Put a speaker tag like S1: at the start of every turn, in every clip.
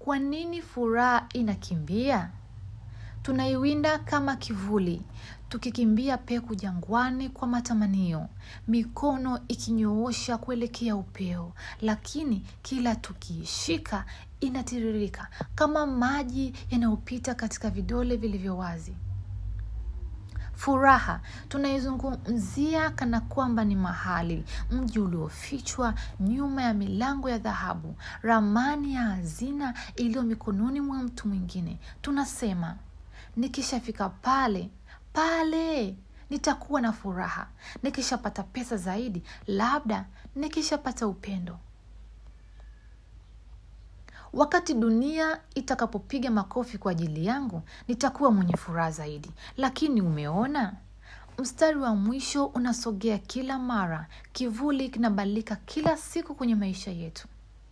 S1: kwa nini furaha inakimbia? Tunaiwinda kama kivuli, tukikimbia peku jangwani kwa matamanio, mikono ikinyoosha kuelekea upeo, lakini kila tukiishika inatiririka kama maji yanayopita katika vidole vilivyo wazi. Furaha tunaizungumzia kana kwamba ni mahali, mji uliofichwa nyuma ya milango ya dhahabu, ramani ya hazina iliyo mikononi mwa mtu mwingine. Tunasema, nikishafika pale pale nitakuwa na furaha, nikishapata pesa zaidi, labda nikishapata upendo. Wakati dunia itakapopiga makofi kwa ajili yangu, nitakuwa mwenye furaha zaidi. Lakini umeona, mstari wa mwisho unasogea kila mara, kivuli kinabadilika kila siku kwenye maisha yetu.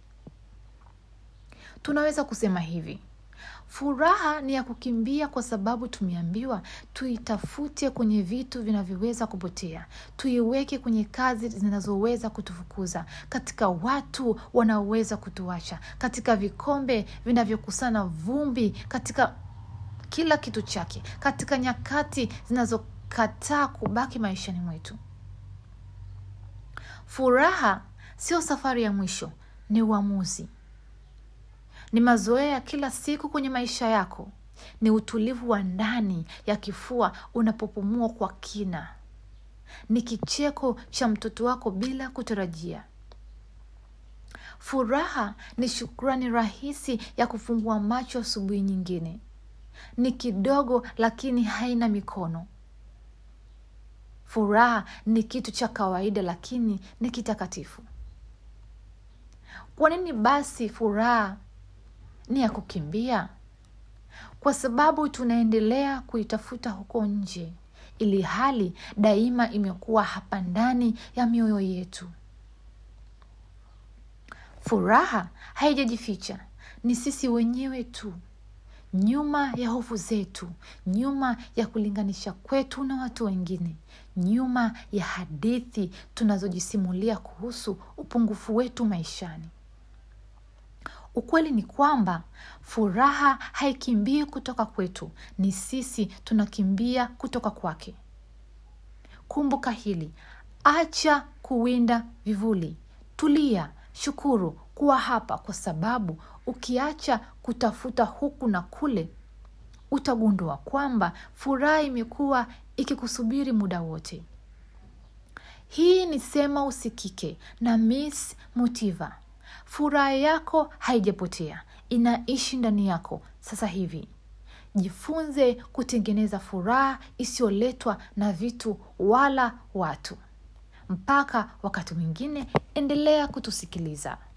S1: Tunaweza kusema hivi: furaha ni ya kukimbia kwa sababu tumeambiwa tuitafute kwenye vitu vinavyoweza kupotea, tuiweke kwenye kazi zinazoweza kutufukuza, katika watu wanaoweza kutuacha, katika vikombe vinavyokusana vumbi, katika kila kitu chake, katika nyakati zinazokataa kubaki maishani mwetu. Furaha sio safari ya mwisho, ni uamuzi ni mazoea ya kila siku kwenye maisha yako, ni utulivu wa ndani ya kifua unapopumua kwa kina, ni kicheko cha mtoto wako bila kutarajia. Furaha ni shukrani rahisi ya kufungua macho asubuhi nyingine, ni kidogo lakini haina mikono. Furaha ni kitu cha kawaida lakini ni kitakatifu. Kwa nini basi furaha ni ya kukimbia? Kwa sababu tunaendelea kuitafuta huko nje, ili hali daima imekuwa hapa ndani ya mioyo yetu. Furaha haijajificha, ni sisi wenyewe tu, nyuma ya hofu zetu, nyuma ya kulinganisha kwetu na watu wengine, nyuma ya hadithi tunazojisimulia kuhusu upungufu wetu maishani. Ukweli ni kwamba furaha haikimbii kutoka kwetu, ni sisi tunakimbia kutoka kwake. Kumbuka hili, acha kuwinda vivuli, tulia, shukuru kuwa hapa, kwa sababu ukiacha kutafuta huku na kule, utagundua kwamba furaha imekuwa ikikusubiri muda wote. Hii ni Sema Usikike na Miss Motiva. Furaha yako haijapotea, inaishi ndani yako sasa hivi. Jifunze kutengeneza furaha isiyoletwa na vitu wala watu. Mpaka wakati mwingine, endelea kutusikiliza.